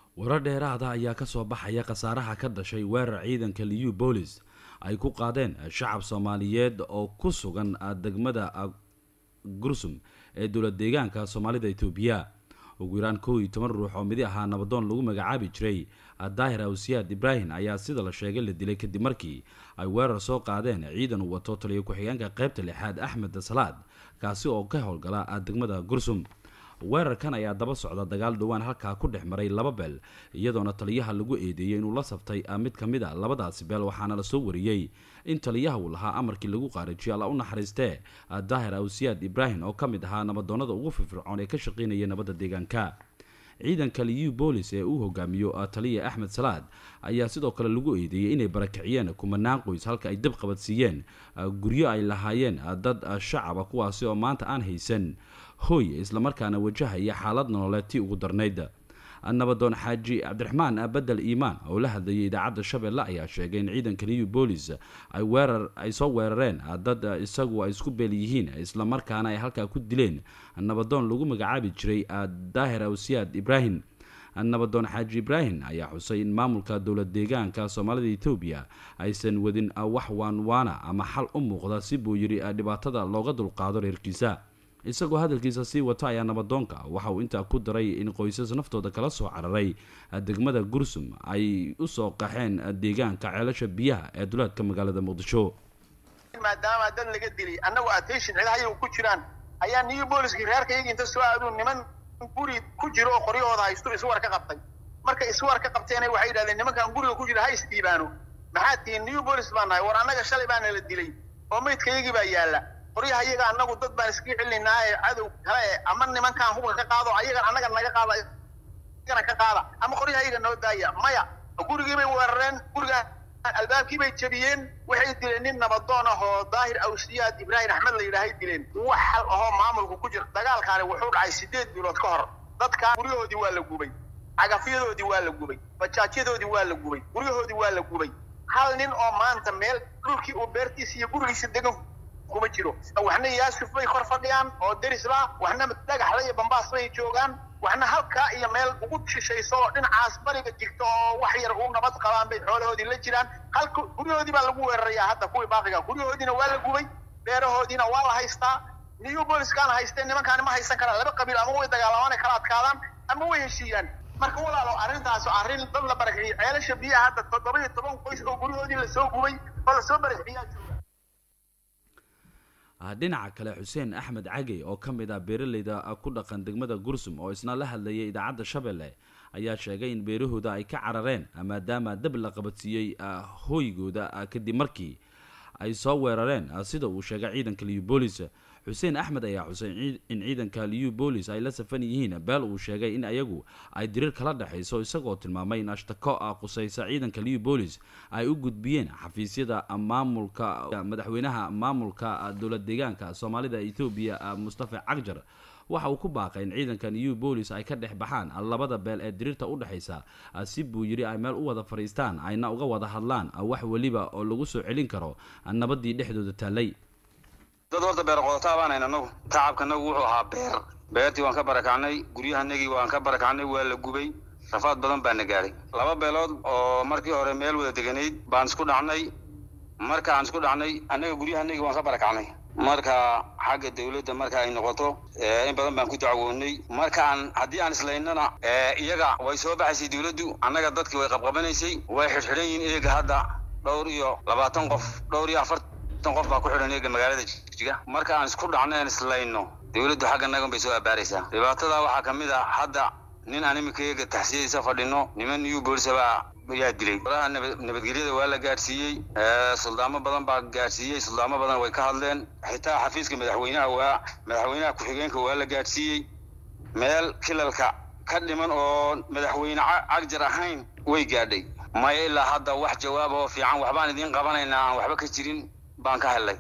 warar dheeraada ayaa kasoo baxaya khasaaraha ka dhashay weerar ciidanka liyu boolis ay ku qaadeen shacab soomaaliyeed oo ku sugan degmada gursum ee dowlad deegaanka soomaalida etoobiya ugu yaraan kow iyo toban ruux oo midi ahaa nabadoon lagu magacaabi jiray daahir awsiyaad ibraahim ayaa sida la sheegay la dilay kadib markii ay weerar soo qaadeen ciidan uu wato taliyo ku-xigeenka qaybta lixaad axmed salaad kaasi oo ka howlgala degmada gursum weerarkan ayaa daba socda dagaal dhowaan halkaa ku dhex maray laba beel iyadoona taliyaha lagu eedeeyey inuu la saftay mid ka mid a labadaasi beel waxaana la soo wariyey in taliyaha uu lahaa amarkii lagu qaarijiyo alla u naxariistee daahir awsiyaad ibraahim oo ka mid ahaa nabadoonnada ugu firfircoon ee ka shaqaynaya nabadda deegaanka ciidanka liyu boolis ee uu hogaamiyo taliya axmed salaad ayaa sidoo kale lagu eedeeyey inay barakiciyeen kumanaan qoys halka ay dab qabadsiiyeen guryo ay lahaayeen dad shacaba kuwaasi oo maanta aan haysan hooy islamarkaana wajahaya xaalad nololeed tii ugu darnayd nabadoon xaaji cabdiraxmaan bedel iimaan oo la hadlayay idaacadda shabeelle ayaa sheegay in ciidanka new bolis ay weerar ay soo weerareen dad isagu ay isku beel yihiin islamarkaana ay halkaa ku dileen nabadoon lagu magacaabi jiray daahir awsiyaad ibraahim nabadoon xaaji ibraahim ayaa xusay in maamulka dowlad deegaanka soomaalida etoobiya aysan wadin wax waanwaana ama xal u muuqda si buu yidhi dhibaatada looga dulqaado reerkiisa isagoo hadalkiisa sii wata ayaa nabadoonka waxa uu intaa ku daray in qoysas naftooda kala soo cararay degmada gursum ay usoo qaxeen deegaanka ceelasha biyaha ee duleedka magaalada muqdisho maadaama dad laga dilay annagoo attention cidahayagu ku jiraan ayaa new booliskii reerkayagii inta soo aaduu niman guri ku jiro oo qoryahooda haysto iswar ka qabtay marka iswar ka qabteena waxay yidhahdeen nimankan guriga ku jira ha isdiibaano maxaa tihiin new bolis baa nahay war annaga shalay baana la dilay oo maydkayagii baa yaalla qoryaha iyaga annagu dad baan iskaga celinaa ee cadow kale e ama nimankaan hubka ka qaado ayagan annaga naga qaada igana ka qaada ama qoryaha iyaga noo daaya maya gurigii bay weerareen guriga albaabkii bay jebiyeen waxay dileen nin nabadoon ah oo daahir awsiyaad ibraahim axmed la yidhaahay dileen wax hal ahoo maamulku ku jira dagaalkaani wuxuu dhacay sideed bilood ka hor dadkaa guryahoodii waa la gubay cagafyadoodii waa la gubay bajaajyadoodii waa la gubay guryahoodii waa la gubay hal nin oo maanta meel dhulkii uu beertiisa iyo gurigiisa degan kuma jiro waxna yaasuf bay kor fadhiyaan oo derisla waxna dhagaxla iyo bambaas bay joogaan waxna halkaa iyo meel ugu shishayso oo dhinacaas bariga jirta oo wax yar u nabad qabaan bay xoolahoodii la jiraan halka guryahoodii baa lagu weerarayaa hadda kuwii baaqiga guryahoodiina waa la gubay beerahoodiina waa la haystaa new booliskaana haysteen nimankaani ma haysan karaan laba qabiil ama way dagaalamaan ay kala adkaadaan ama way heshiiyaan marka walaalo arrintaas arrin dad la barakiciyay ceelasha biyaha hadda toddoba iyo toban qoys oo guryahoodii lasoo gubay oo lasoo barakiyaa jooga dhinaca kale xuseen axmed cagey oo ka mid ah beeraleyda ku dhaqan degmada gursum oo isna la hadlayay idaacadda shabeelle ayaa sheegay in beerahooda ay ka carareen maadaama dab la qabadsiiyey hooygooda kadib markii ay soo weerareen sida uu sheegay ciidanka liyu boolis xuseen axmed ayaa xusay in ciidanka liyu boolis ay la safan yihiin beel uu sheegay in ayagu ay diriir kala dhexayso isagoo tilmaamay in ashtako qusaysa ciidanka liyu boolis ay u gudbiyeen xafiisyada maamulka madaxweynaha maamulka dowlad deegaanka soomaalida etoobiya mustafa cagjar waxa uu ku baaqay in ciidanka new boolis ay ka dhex baxaan labada beel ee diriirta u dhexaysa si buu yidhi ay meel u wada fadhiistaan ayna uga wada hadlaan wax weliba oo lagu soo celin karo nabadii dhexdooda taallay dad horta beer qodotaa baanayn anagu tacabkanagu wuxuu ahaa beer beertii waan ka barakacnay guryahanagii waan ka barakacnay waa la gubay rafaad badan baana gaadhay laba beelood oo markii hore meel wada deganayd baan isku dhacnay marka aan isku dhacnay annaga guryahanagii waan ka barakacnay marka xagga dawladda marka ay noqoto in badan baan ku dacwoonay markaan haddii aan islaynana iyaga way soo baxaysay dawladdu annaga dadkii way qabqabanaysay way xidhxidhan yihiin eega hadda dhowr iyo labaatan qof dhowr iyo afartan qof baa ku xidhan eega magaalada jigjiga marka aan isku dhacno aan islayno dawladdu xagga nagan bay soo abaaraysaa dhibaatada waxaa ka mid a hadda nin aan iminka eega taxsiyadiisa fadhino niman new boolisabaa yaa dilay walaha nabadgelyada waa la gaadhsiiyey suldaamo badan baa gaadhsiiyey suldaamo badan way ka hadleen xitaa xafiiska madaxweynaha waa madaxweynaha ku-xigeenka waa la gaadhsiiyey meel kilalka ka dhiman oo madaxweyne cagjar ahayn way gaadhay maya ilaa hadda wax jawaab oo fiican waxbaan idiin qabanaynaa aan waxba ka jirin baan ka helnay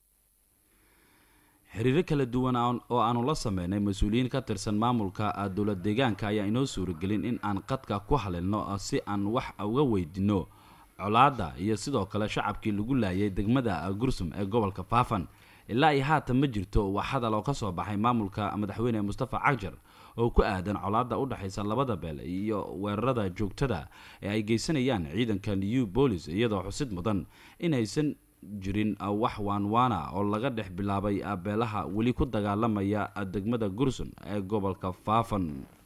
xiriiro kala duwan oo aanu la sameynay mas-uuliyiin ka tirsan maamulka dowlad deegaanka ayaa inoo suuragelin in aan qadka ku halilno si aan wax uga weydino colaadda iyo sidoo kale shacabkii lagu laayay degmada gursum ee gobolka faafan ilaa iyo haatan ma jirto wax hadal oo kasoo baxay maamulka madaxweyne mustafa cagjar oo ku aadan colaadda u dhexaysa labada beel iyo weerarada joogtada ee ay geysanayaan ciidanka new bolis iyadoo xusid mudan in aysan jirin wax waanwaana oo laga dhex bilaabay beelaha weli ku dagaalamaya degmada gursun ee gobolka faafan